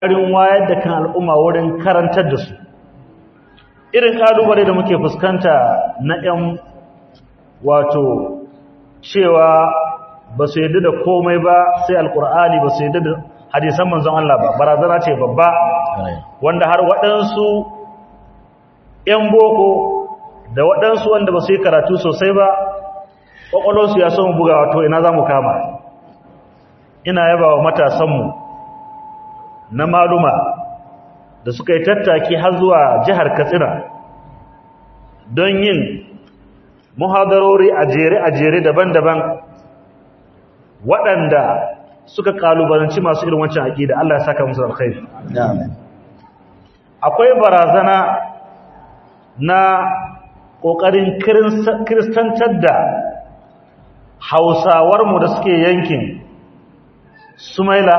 ƙarin wayar da kan al'umma wurin karantar da su irin ƙalubale da muke fuskanta na 'yan wato cewa ba su yadda da komai ba sai alƙur'ani ba su yadda da hadisan manzon Allah ba barazana ce babba wanda har waɗansu 'yan boko da waɗansu wanda ba su yi karatu sosai ba ƙwaƙwalonsu ya son buga wato ina za mu kama ina yaba wa matasanmu na maluma da suka yi tattaki har zuwa jihar katsina don yin muhadarori a jere-a jere daban-daban waɗanda suka kalubalanci masu irin wancan aƙida Allah ya saka musu alkhairi akwai barazana na ƙoƙarin kiristantar da hausawarmu da suke yankin sumaila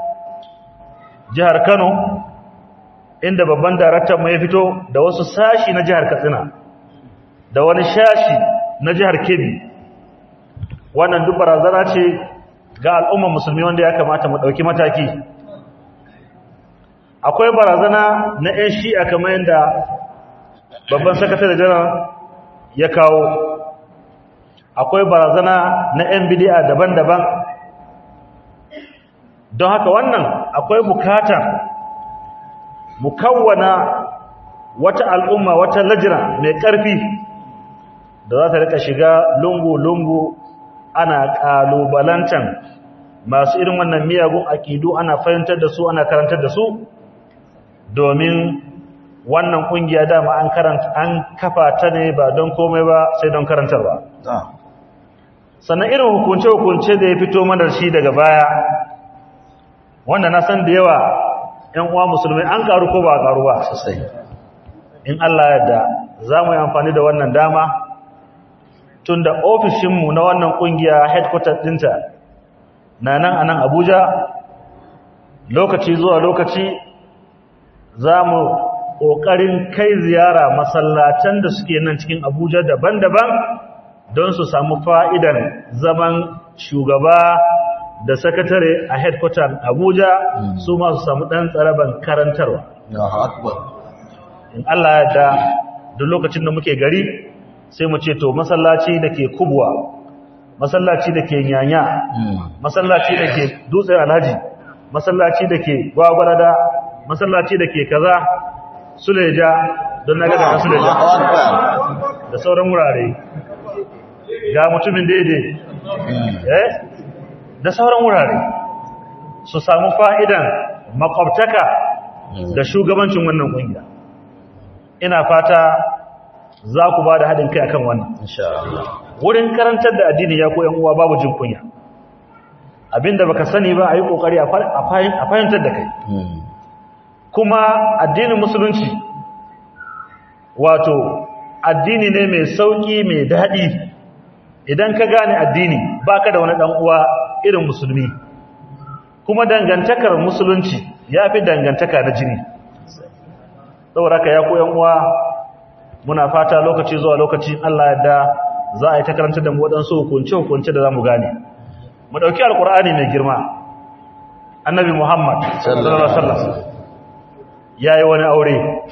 jihar kano inda babban daraktan mai fito da wasu sashi na jihar katsina da wani shashi na jihar kebbi wannan duk barazana ce ga al'ummar musulmi wanda ya kamata mu ɗauki mataki akwai barazana na 'yan shi'a kamar yadda babban sakatare janar ya kawo akwai barazana na 'yan bidi'a daban-daban don haka wannan akwai bukatar mu kawwana wata al'umma wata lajira mai ƙarfi da za ta rika shiga lungu-lungu ana ƙalubalantan masu irin wannan miyagun aƙidu ana fahimtar da su ana karantar da su domin wannan ƙungiya dama an karanta an kafa ta ne ba don komai ba sai don karantarwa sannan irin hukunce-hukunce da ya fito mana shi daga baya wanda na san da yawa ‘yan uwa musulmai an karu ko ba a karu ba sosai in Allah yadda za mu yi amfani da wannan dama tun da ofishinmu na wannan ƙungiya headquarter ɗinta na nan a nan abuja lokaci zuwa lokaci za mu ƙoƙarin kai ziyara masallatan da suke nan cikin abuja daban-daban don su samu fa'idan zaman shugaba da sakatare a headquarter Abuja su ma su samu dan tsaraban karantarwa. In Allah ya da duk lokacin da muke gari sai mu ce to masallaci da ke kubwa, masallaci da ke nyanya, masallaci da ke dutsen alhaji, masallaci da ke gwagwarada, masallaci da ke kaza, suleja don na gada na suleja da sauran wurare. Ga mutumin daidai. Eh? da sauran wurare su samu fa'idan makwabtaka da shugabancin wannan ƙungiya ina fata za ku ba da haɗin kai akan wannan wurin karantar da addini ya koyan uwa babu jin kunya abinda baka sani ba a yi ƙoƙari a fahimtar da kai kuma addinin musulunci wato addini ne mai sauƙi mai daɗi idan ka gane addini baka da wani ɗan uwa irin musulmi kuma dangantakar musulunci ya fi dangantaka na jini saboda ka ya koyan uwa muna fata lokaci zuwa lokaci Allah yadda za a yi ta karanta da mu waɗansu hukunce-hukunce da za mu gane mu ɗauki alkur'ani mai girma annabi muhammad sallallahu alaihi wasallam ya yi wani aure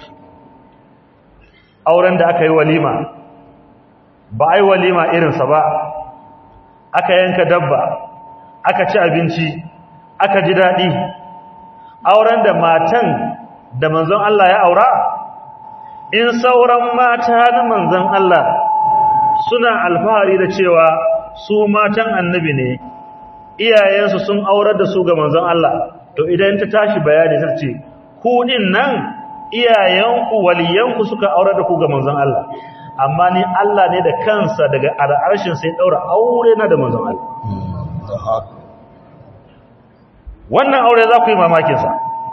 auren da aka yi walima ba a yi walima irinsa ba aka yanka dabba aka ci abinci aka ji daɗi auren da matan da manzon Allah ya aura in sauran mata na manzon Allah suna alfahari da cewa su matan annabi ne iyayensu sun aurar da su ga manzon Allah to idan ta tashi bayani ta ce ku din nan iyayenku waliyanku suka aurar da ku ga manzon Allah amma ni Allah ne da kansa daga al'arshin sai daura aure na da manzon Allah wannan aure za ku yi mamakinsa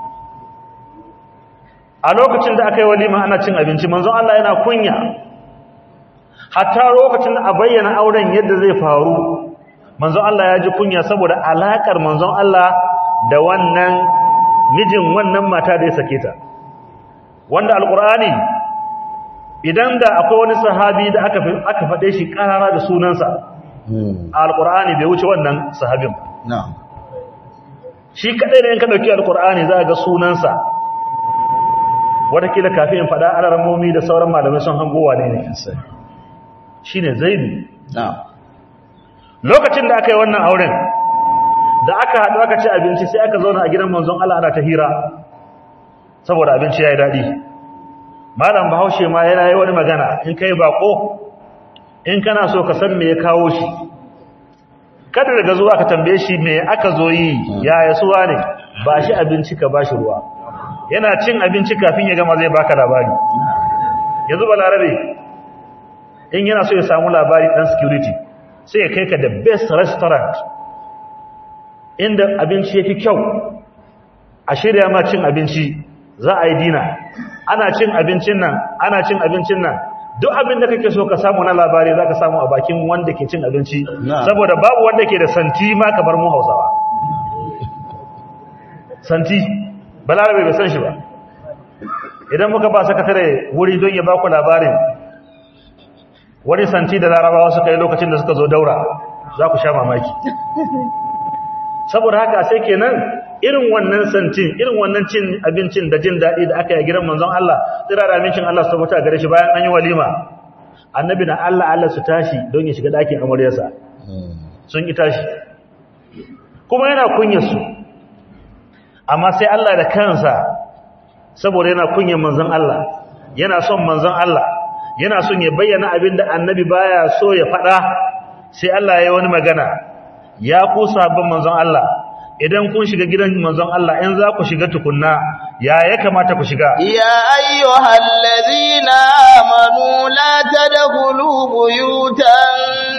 a lokacin da aka yi walima ana cin abinci manzon Allah yana kunya hatta lokacin da a bayyana auren yadda zai faru manzon Allah ya ji kunya saboda alakar manzon Allah da wannan mijin wannan mata da ya sake ta wanda alkur'ani idan da akwai wani sahabi da aka aka faɗe shi karara da sunansa alkur'ani bai wuce wannan sahabin ba shi kadai ne in ka dauki alqur'ani za ga sunansa watakila kafin in faɗa alarmomi da sauran malamai sun hangowa ne ne shine zaidu lokacin da aka yi wannan auren da aka haɗu aka ci abinci sai aka zauna a gidan manzon Allah ana ta hira saboda abinci ya yi daɗi malam bahaushe ma yana yi wani magana in kai bako in kana so ka san me ya kawo shi kada daga zuwa ka tambaye shi me aka zo yi ya yasuwa ne ba shi abinci ka ba shi ruwa yana cin abinci kafin ya gama zai baka labari yanzu balarabe in yana so ya samu labari dan security sai ya kai ka da best restaurant inda abinci yafi kyau a shirya ma cin abinci za a yi dina ana cin abincin nan ana cin abincin nan duk abin da kake so ka samu na labari za ka samu a bakin wanda ke cin abinci saboda babu wanda ke da santi ma kamar mu hausawa santi balarabe bai san shi ba idan muka ba sakatare wuri don ya baku labarin wani santi da larabawa suka yi lokacin da suka zo daura za ku sha mamaki saboda haka sai kenan irin wannan santin irin wannan cin abincin da jin daɗi da aka yi gidan manzon Allah tsira da amincin Allah su mutu a gare shi bayan an yi walima annabi na Allah Allah su tashi don ya shiga ɗakin amaryarsa sun yi tashi kuma yana kunyarsu amma sai Allah da kansa saboda yana kunyar manzon Allah yana son manzon Allah yana son ya bayyana abin da annabi baya so ya faɗa sai Allah ya yi wani magana ya ku sabon manzon Allah idan kun shiga gidan manzon Allah in za ku shiga tukunna ya ya kamata ku shiga ya ayyuhal ladina amanu la tadkhulu buyutan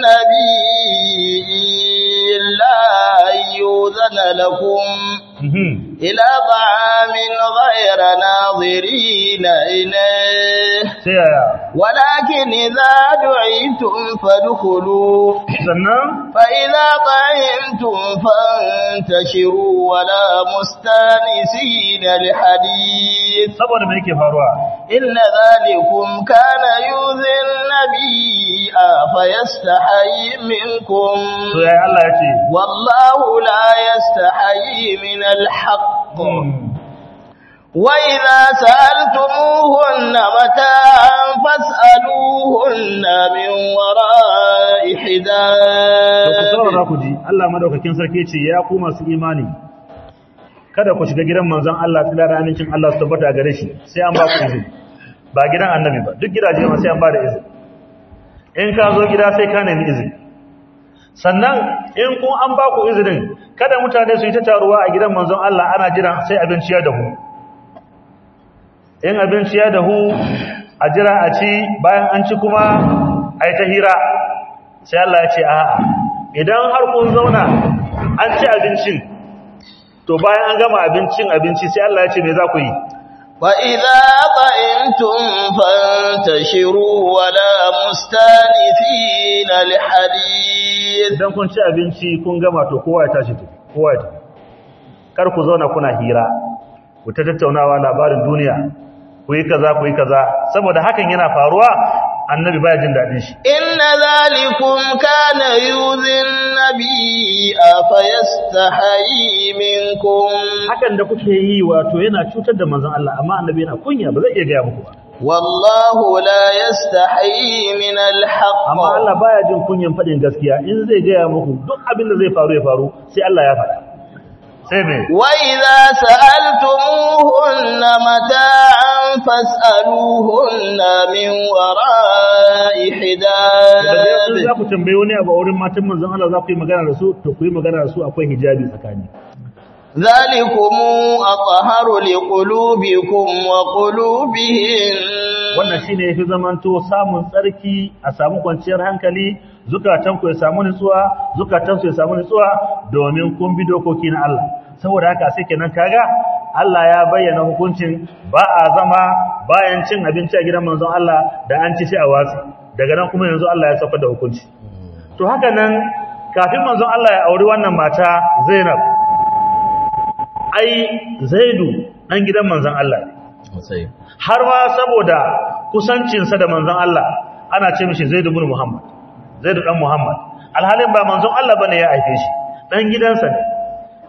nabiyyi illa ayyuzana lakum ila ta'amin ghayra nadirin ilayh walakin idza du'itum fadkhulu sannan fa idza ta'imtum fantashiru wala mustanisina lihadith saboda me yake faruwa inna dhalikum kana yuzin nabiyya fayastahi minkum to yayi Allah yace wallahu la yastahi min الحق وإذا سألتموهن متاعا فاسألوهن من وراء حجاب ku ji Allah madaukakin sarki ce ya ku masu imani kada ku shiga gidan manzon Allah tsira da amincin Allah su tabbata gare shi sai an ba ku izini ba gidan annabi ba duk gidaje ma sai an ba da izini in ka zo gida sai ka nemi izini sannan in kun an ba ku izinin kada mutane su yi ta taruwa a gidan manzon Allah ana jira sai abinci ya dahu in abinci ya dahu a jira a ci bayan an ci kuma a yi ta hira sai Allah ya ce a'a idan har kun zauna an ci abincin to bayan an gama abincin abinci sai Allah ya ce me za ku yi وإذا طئمتم فانتشروا ولا مستانفين لحديث idan kun ci abinci kun gama to kowa ya tashi tafi kowa ya tafi kar ku zauna kuna hira ku ta tattaunawa labarin duniya ku yi kaza ku yi kaza saboda hakan yana faruwa annabi baya jin dadin shi inna zalikum kana yuzin nabiyya fayastahi minkum hakan da kuke yi wato yana cutar da manzon Allah amma annabi yana kunya ba zai iya ga muku ba wallahu la yastahi min alhaq amma Allah baya jin kunyan fadin gaskiya in zai ga muku duk abin da zai faru ya faru sai Allah ya faɗa sai me wa idza sa'altumuhunna mata'an fas'aluhunna min wara'i hijab idan za ku tambaye wani abu a wurin matan manzon Allah za ku yi magana da su to ku yi magana da su akwai hijabi tsakani ذلكم أطهر لقلوبكم وقلوبهم wannan shine yafi zamanto samun tsarki a samu kwanciyar hankali zukatan ku ya samu nutsuwa zukatan su ya samu nutsuwa domin kun bi dokoki na Allah saboda haka sai kenan kaga Allah ya bayyana hukuncin ba a zama bayan cin abinci a gidan manzon Allah da an ci sai a watsi daga nan kuma yanzu Allah ya saukar da hukunci to haka nan kafin manzon Allah ya auri wannan mata Zainab ai Zaidu dan gidan manzon Allah ne har ma saboda kusancinsa da manzon Allah ana ce mishi Zaid ibn Muhammad Zaid dan Muhammad alhalin ba manzon Allah bane ya haife shi dan gidansa ne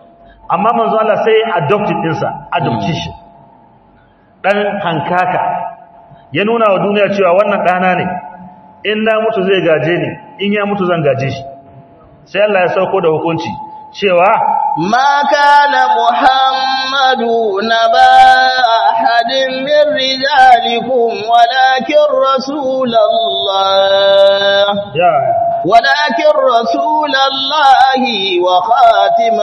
amma manzo Allah sai adopted ɗinsa adoption ɗan hankaka ya nuna wa duniya cewa wannan ɗana ne in na mutu zai gaje ni in ya mutu zan gaje shi sai Allah ya sauko da hukunci cewa ما كان محمد نبا أحد من رجالكم ولكن رسول الله ya ولكن رسول الله وخاتم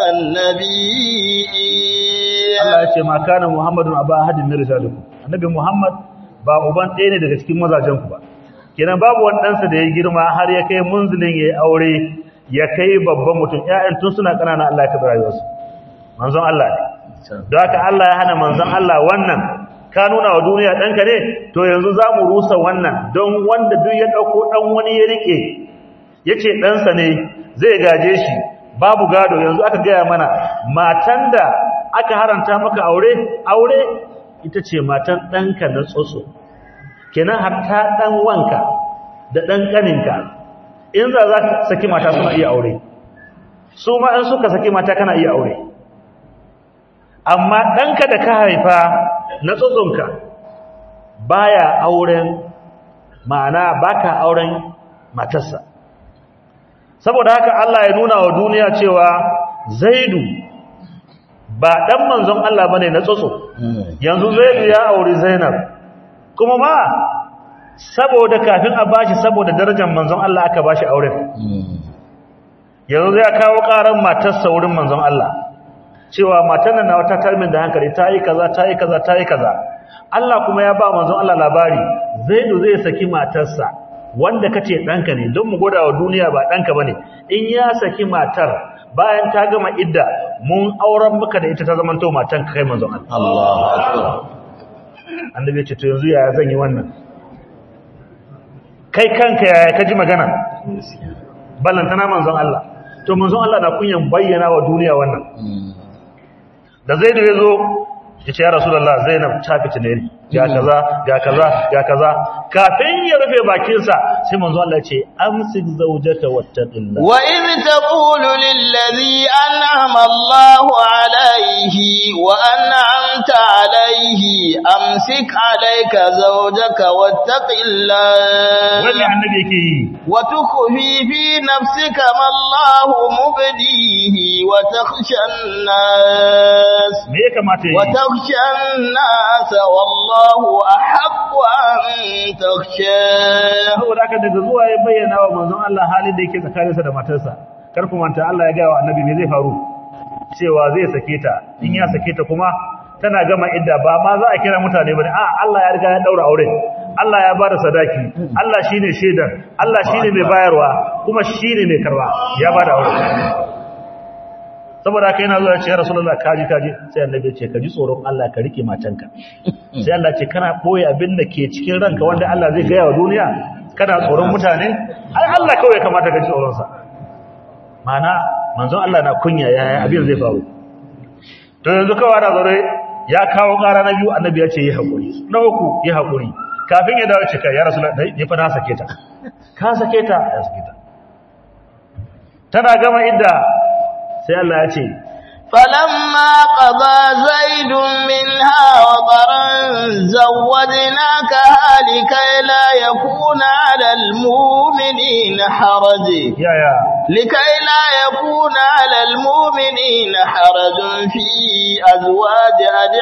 النبيين Allah ya ce ma kana Muhammadun aba ahadin min rijalikum annabi Muhammad ba uban ɗaya ne daga cikin mazajen ku ba kenan babu wani ɗansa da ya girma har ya kai munzilin ya yi aure ya kai babban mutum ƴaƴan tun suna ƙanana Allah ya kaɓi rayuwarsu manzon Allah ne don haka Allah ya hana manzon Allah wannan ka nuna wa duniya ɗanka ne to yanzu za mu rusa wannan don wanda duk ya ɗauko ɗan wani ya riƙe ya ce ɗansa ne zai gaje shi babu gado yanzu aka gaya mana matan da aka haranta maka aure aure ita ce matan ɗanka na tsotso kenan hatta ɗan wanka da ɗan ƙaninka in za za ka saki mata suna iya aure su ma in suka saki mata kana iya aure amma ɗanka da ka haifa na tsotsonka baya auren ma'ana baka auren matarsa saboda haka Allah ya nuna wa duniya cewa zaidu ba ɗan manzon Allah bane na tsotso yanzu zaidu ya auri zainab kuma ma saboda kafin a bashi saboda darajar manzon Allah aka bashi auren yanzu zai kawo karan matarsa wurin manzon Allah cewa matan nan wata tarmin da hankali ta yi kaza ta yi kaza ta yi kaza Allah kuma ya ba manzon Allah labari zaidu zai saki matarsa wanda kace danka ne don mu goda wa duniya ba danka bane in ya saki matar bayan ta gama idda mun auren maka da ita ta zamanto matan kai manzon Allah Allahu akbar annabi ya ce to yanzu yaya zan yi wannan kai kanka yaya ka ji magana ballantana manzon Allah to manzon Allah na kunyan bayyana wa duniya wannan da zai da yazo ya ce ya rasulullah zainab ta fitine ni ga kaza ga kaza ga kaza kafin ya rufe bakinsa sai manzon Allah ya ce amsik zawjaka wattaqillah وإذ تقول للذي أنعم الله عليه وأنعمت عليه أمسك عليك زوجك واتق الله wani annabi yake yi وتخفي في نفسك ما الله مبديه وتخشى الناس me ya kamata yi وتخشى الناس والله أحق أن تخشاه saboda haka daga zuwa ya bayyana wa manzon Allah halin da yake tsakaninsa da matarsa kar ku manta Allah ya ga wa annabi me zai faru cewa zai sake ta in ya sake ta kuma tana gama idda ba ma za a kira mutane bane a Allah ya riga ya daura aure Allah ya bada sadaki Allah shine shaidar Allah shine mai bayarwa kuma shine mai karba ya bada aure saboda haka yana zuwa ya ce ya rasulullah kaji kaji sai annabi ya ce ka ji tsoron Allah ka rike matanka sai Allah ce kana boye abin da ke cikin ranka wanda Allah zai gaya wa duniya kana tsoron mutane ai Allah kawai ya kamata ka ji tsoron sa mana manzon Allah na kunya yaya abin zai faru to yanzu kawai da zaure ya kawo ƙara na biyu annabi ya ce yi hakuri na uku yi hakuri kafin ya dawo cika ya rasulullah dai ni fa na sake ta ka sake ta ya sake ta tana gama idda sai Allah ya ce فلما قضى زيد منها وطرا زوجناكها لكي لا يكون على المؤمنين حرج yaya لكي لا يكون على المؤمنين حرج في أزواج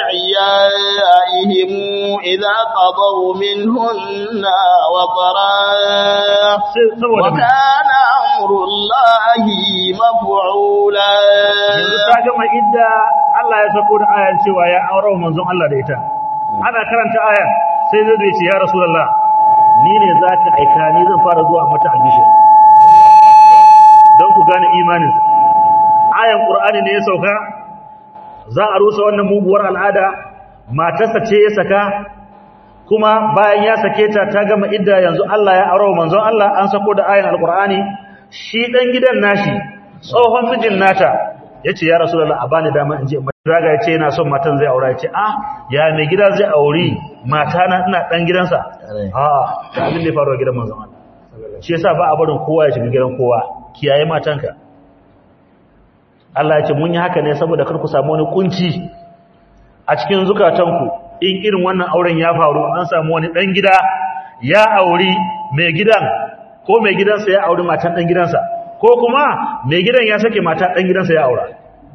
أدعيائهم إذا قضوا منهن وطرا sai saboda me? وكان أمر الله مفعولا yanzu ta gama idda Allah ya sako da ayar cewa ya aure manzon Allah da ita ana karanta ayar sai zai ce ya rasulullah ni ne zaka aika ni zan fara zuwa mata albishir don ku gane imanin ayan qur'ani ne ya sauka za a rusa wannan muguwar al'ada matarsa ce ya saka kuma bayan ya sake ta ta gama idda yanzu Allah ya aure manzon Allah an sako da ayan alqur'ani shi dan gidan nashi tsohon mijin nata yace ya rasulullah a bani dama in je zaga yace yana son matan zai aura yace ah ya mai gida zai auri mata na ina dan gidansa a ta abin da ya faru a gidan manzon Allah shi yasa ba a barin kowa ya shiga gidan kowa kiyaye matanka Allah ya ce mun yi haka ne saboda kar ku samu wani kunci a cikin zukatanku in irin wannan auren ya faru an samu wani dan gida ya auri mai gidan ko mai gidansa ya auri matan dan gidansa ko kuma mai gidan ya sake mata dan gidansa ya aura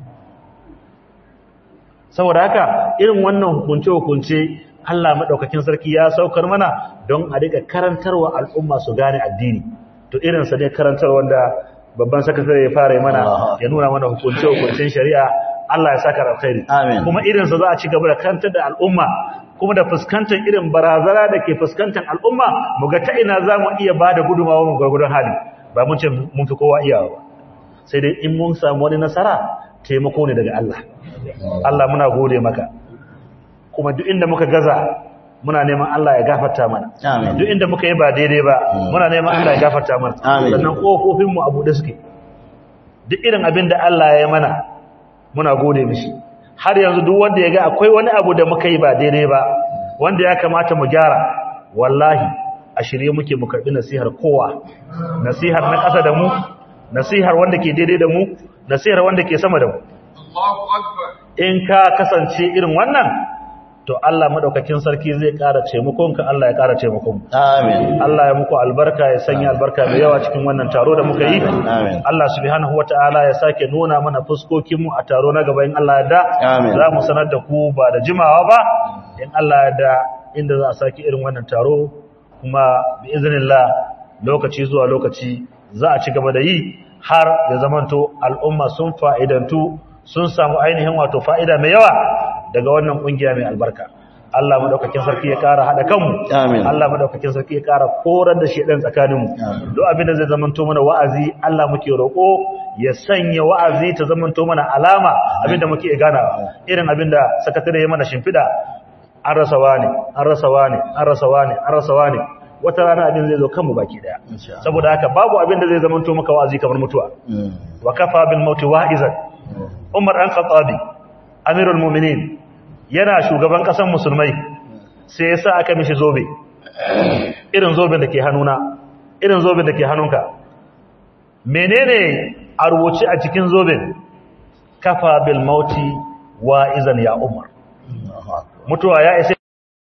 saboda haka irin wannan hukunce hukunce Allah madaukakin sarki ya saukar mana don a rika karantarwa al'umma su gane addini to irin sa ne karantar wanda babban sakatare ya fara mana ya nuna mana hukunce hukuncen shari'a Allah ya saka alkhairi kuma irin sa za a ci gaba da karantar da al'umma kuma da fuskantar irin barazana da ke fuskantar al'umma mu ga ta ina za mu iya ba da gudumawa mu gwargwadon hali ba mun ce mun fi kowa iyawa ba sai dai in mun samu wani nasara taimako ne daga Allah Allah muna gode maka kuma duk inda muka gaza muna neman Allah ya gafarta mana duk inda muka yi ba daidai ba muna neman Allah ya gafarta mana sannan kofofin mu abu da suke duk irin abin da Allah ya yi mana muna gode mishi har yanzu duk wanda ya ga akwai wani abu da muka yi ba daidai ba wanda ya kamata mu gyara wallahi a shirye muke mu karbi nasihar kowa nasihar na ƙasa da mu nasihar wanda ke daidai da mu nasihar wanda ke sama da mu in ka kasance irin wannan to Allah madaukakin sarki zai ƙara taimakon ka Allah ya ƙara taimakon amin Allah ya muku albarka ya sanya albarka mai yawa cikin wannan taro da muka yi amin Allah subhanahu wataala ya sake nuna mana fuskokin mu a taro na gaba in Allah ya da Amin. za mu sanar da ku ba da jimawa ba in Allah ya da inda za a sake irin wannan taro kuma bi iznillah lokaci zuwa lokaci za a ci gaba da yi har ya zamanto al'umma sun fa'idantu sun samu ainihin wato fa'ida mai yawa daga wannan kungiya mai albarka Allah madaukakin sarki ya kara hada kanmu Amin. Allah madaukakin sarki ya kara korar da shedan tsakaninmu Amin. duk abin da zai zamanto mana wa'azi Allah muke roko ya sanya wa'azi ta zamanto mana alama abin da muke ganawa irin abin da sakatare ya mana shimfida an rasa wani an rasa wani an rasa wani an rasa wani wata rana abin zai zo kanmu baki daya Insha Allah. saboda haka babu abin da zai zamanto maka wa'azi kamar mutuwa Mm. wa kafa bil mauti wa'izan Umar an Khattabi Amirul Mu'minin yana shugaban ƙasar musulmai sai ya sa aka mishi zobe irin zoben da ke hannuna irin zoben da ke hannunka menene a rubuce a cikin zoben kafa bil mauti wa izan ya Umar Allahu akbar. mutuwa ya isa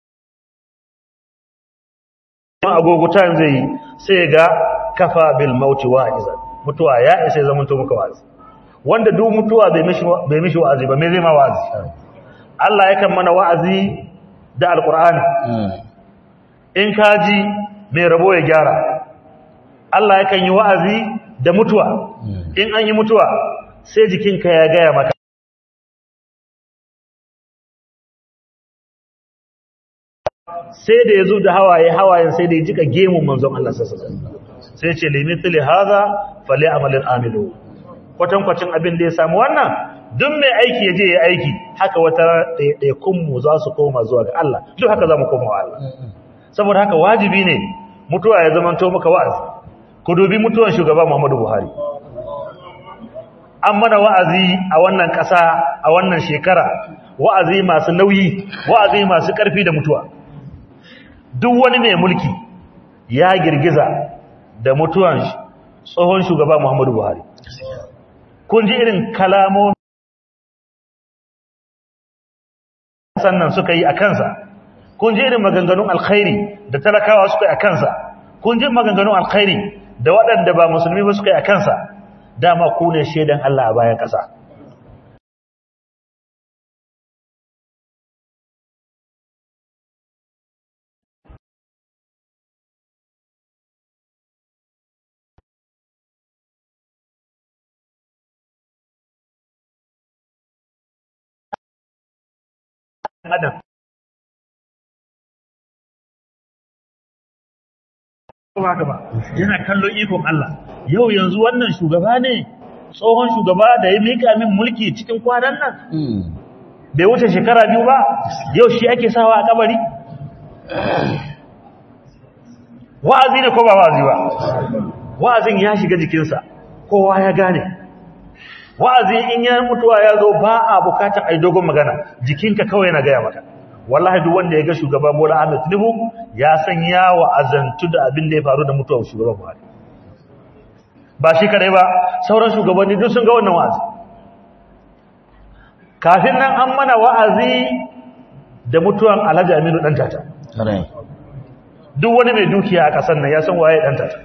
agogo ta zai yi sai ga kafa bil mauti wa izan mutuwa ya isa ya zamanto muka wa'azi wanda duk mutuwa bai mishi bai mishi wa'azi ba me zai ma wa'azi Allah yakan mana wa'azi da alqur'ani Mm. in ka ji mai rabo ya gyara Allah yakan yi wa'azi da mutuwa Mm. in an yi mutuwa sai jikinka ya gaya maka sai da ya zo da hawaye hawayen sai da ya jika gemun manzon Allah sassa sai ce limithili haza fali amalin amilu kwatankwacin abin da ya samu wannan duk mai aiki ya je ya aiki haka wata ɗaiɗaikunmu za su koma zuwa ga Allah duk haka za mu koma wa Allah saboda haka wajibi ne mutuwa ya zamanto maka wa'azi ku dubi mutuwan shugaba Muhammadu Buhari an mana wa'azi a wannan ƙasa a wannan shekara wa'azi masu nauyi wa'azi masu ƙarfi da mutuwa duk wani mai mulki ya girgiza da mutuwan tsohon shugaba Muhammadu Buhari kun ji irin kalamomi sannan suka yi a kansa kun ji irin maganganun alkhairi da talakawa suka yi a kansa kun ji maganganun alkhairi da waɗanda ba musulmi ba suka yi a kansa dama ku ne shaidan Allah a bayan ƙasa adam ba haka ba yana kallon ikon Allah yau yanzu wannan shugaba ne tsohon shugaba da ya mika min mulki cikin kwanan nan Mm. bai wuce shekara biyu ba yau shi ake sawa a kabari wa'azi ne ko ba wa'azi ba wa'azin ya shiga jikinsa kowa ya gane wa'azi in ya mutuwa ya zo ba a bukatar ai dogon magana jikinka kawai yana gaya maka wallahi duk wanda ya ga shugaba Bola Ahmed Tinubu ya san ya wa'azantu da abin da ya faru da mutuwar shugaban Buhari ba shi kadai ba sauran shugabanni duk sun ga wannan wa'azi kafin nan an mana wa'azi da mutuwan alhaji aminu ɗan tata duk wani mai dukiya a ƙasar nan ya san waye ɗan tata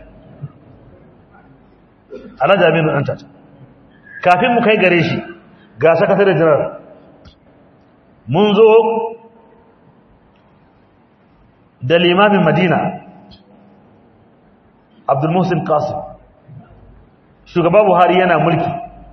alhaji aminu ɗan tata kafin mu kai gare shi ga sakatare jiran mun zo da limamin madina abdulmusin qasim shugaba buhari yana mulki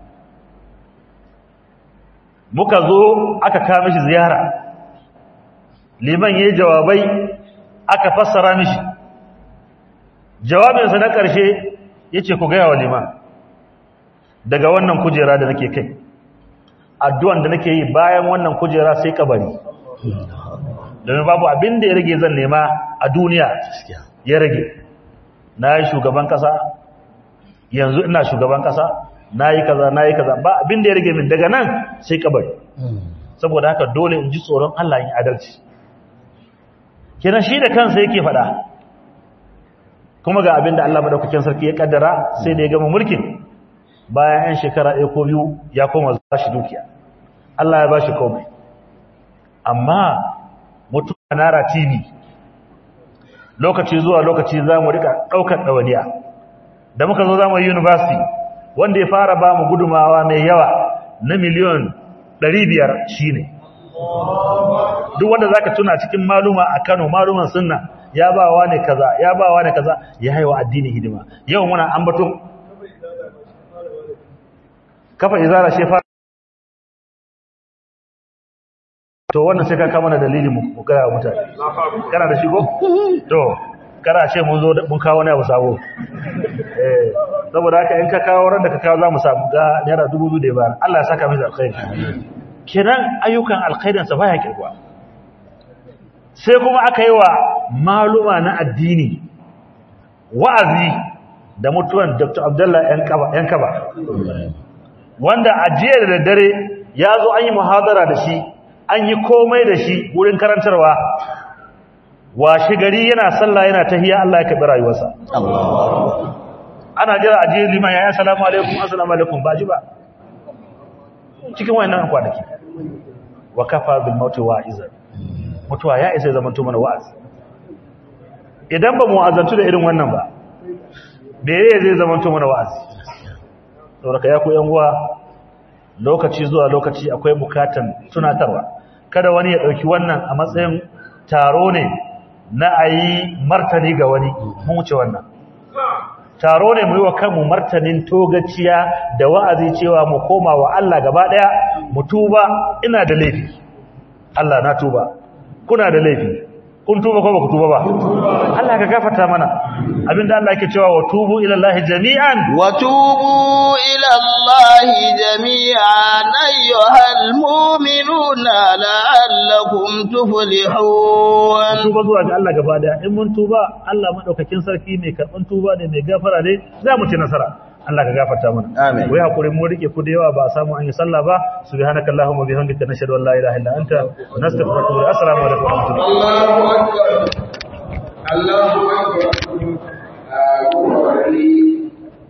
muka zo aka kama shi ziyara liman ya yi jawabai aka fassara mishi jawabinsa na ƙarshe ya ce ku gaya wa liman daga wannan kujera da nake kai addu'an da nake yi bayan wannan kujera sai kabari domin babu abin da ya rage zan nema a duniya ya rage na yi shugaban ƙasa yanzu ina shugaban ƙasa na yi kaza na yi kaza ba abin da ya rage min daga nan sai kabari saboda haka dole in ji tsoron Allah yin adalci kenan shi da kansa yake faɗa kuma ga abin da Allah madaukakin sarki ya kaddara sai da ya gama mulkin bayan yan shekara ɗaya ko biyu ya koma za shi dukiya Allah ya ba shi komai amma mutum nara tv lokaci zuwa lokaci za mu rika ɗaukar ɗawaniya da muka zo za mu yi university wanda ya fara ba mu gudumawa mai yawa na miliyon 500 shi ne duk wanda za ka tuna cikin maluma a kano maluman sunna ya ba wa ne kaza ya ba wa ne kaza ya haiwa addini hidima yau muna ambaton kafa izara shefa to wannan sai ka kama da dalili mu gaya mutane kana da shigo to kana ce mun zo mun kawo ne abu sabo eh saboda haka in ka kawo ran da ka kawo zamu samu ga naira 2000 da bayar Allah ya saka miki alkhairi kiran ayyukan alkhairin sa baya kirgwa sai kuma aka yi wa maluma na addini wa'azi da mutuwan Dr. Abdullah yan kaba wanda a jiya da daddare ya zo an yi muhadara da shi an yi komai da shi wurin karantarwa washe gari yana sallah yana tahiya Allah ya kabi rayuwarsa ana jira a jiya liman ya yi assalamu alaikum assalamu alaikum ba ji ba cikin wayannan kwanaki wa kafa bil mauti wa'izan mutuwa ya isa zaman to mana wa'azi idan ba mu wa'azantu da irin wannan ba me zai zaman to mana wa'azi saboda ya ku yan uwa lokaci zuwa lokaci akwai bukatan tunatarwa kada wani ya dauki wannan a matsayin taro ne na ayi martani ga wani mun wuce wannan taro ne mu yi wa kanmu martanin togaciya da wa'azi cewa mu koma wa Allah gaba daya mu tuba ina da laifi Allah na tuba kuna da laifi kun tuba ko baku tuba ba Allah ka gafarta mana abinda Allah yake cewa wa tubu ila Allah jami'an wa tubu ila Allah jami'an ayyuhal mu'minuna la'allakum tuflihun tuba zuwa ga Allah gaba daya in mun tuba Allah madaukakin sarki mai karban tuba ne mai gafara ne za mu ci nasara Allah ka gafarta mana amin wai hakuri mu rike ku da yawa ba a samu an yi sallah ba subhanakallahumma bihamdika nashhadu an la ilaha illa anta nastaghfiruka wa natubu assalamu alaikum wa rahmatullahi Allahu akbar Allahu akbar